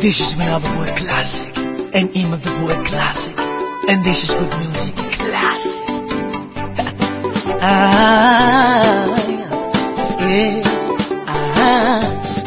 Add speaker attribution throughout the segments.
Speaker 1: This is Manaba Boy Classic and Ima the Boy Classic. And this is good music classic. ah, yeah. ah.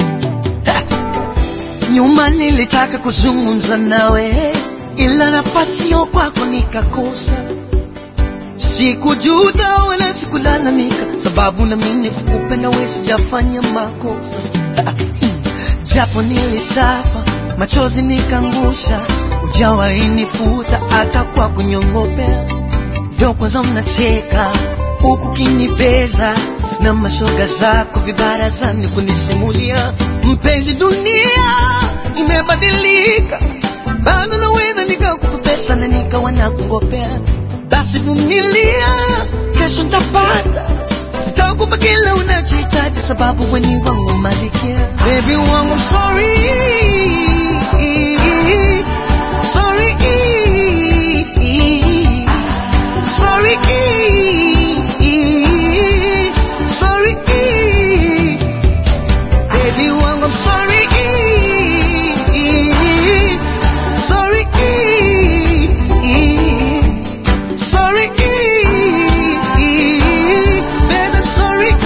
Speaker 1: Nyuma nilitaka kuzungumza nawe, ila nafasi yo kwako nikakosa. Sikujuta wala sikulalamika, sababu na mimi kukupenda wewe sijafanya makosa. Japo nilisafa, machozi nikangusha, ujawahi nifuta hata kwa kunyongopea. Ndo kwanza mnacheka huku kinibeza na mashoga zako vibarazani kunisimulia, mpenzi, dunia imebadilika, bado naweza nikakupa pesa na nikawa nakungopea. Basi vumilia, kesho ntapata, nitakupa kila unachohitaji, sababu weni wangu malikia. Baby wangu, I'm sorry, sorry, sorry, sorry, baby wangu, I'm sorry, sorry, sorry, baby, I'm sorry.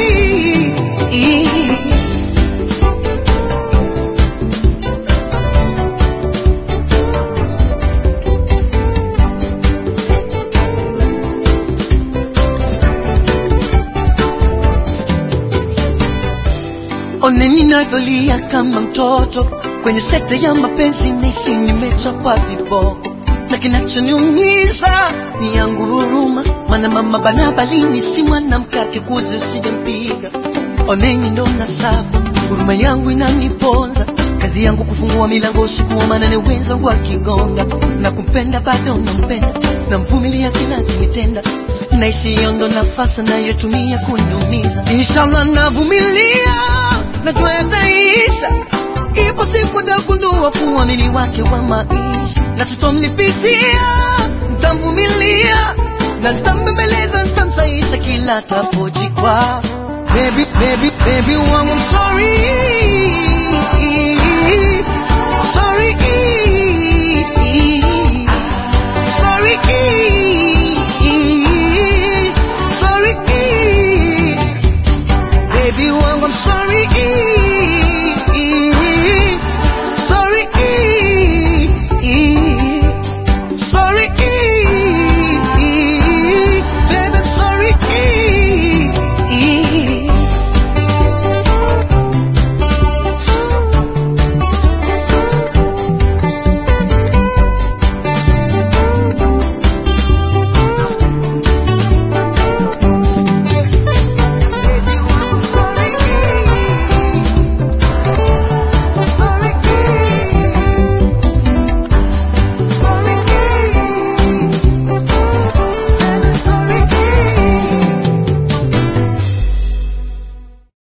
Speaker 1: One ninavyolia kama mtoto kwenye sekta ya mapenzi, nahisi nimechapwa viboko, na kinachoniumiza ni yangu huruma, maana mama bana balini si mwanamke akikuzi usijempiga. Oneni ndo na safu, huruma yangu inaniponza, kazi yangu kufungua milango usiku wa manane, wenzangu wakigonga, na kumpenda bado nampenda, namvumilia kila kinitenda na isiyo ndo nafasi nayotumia kuniumiza. Inshallah navumilia, najua yataisha. Ipo siku tagundua kuamini wake wa maisha, na sitomlipizia, ntamvumilia na ntambembeleza, ntamsaisha kila tapojikwa. Baby, baby, baby wangu, I'm sorry,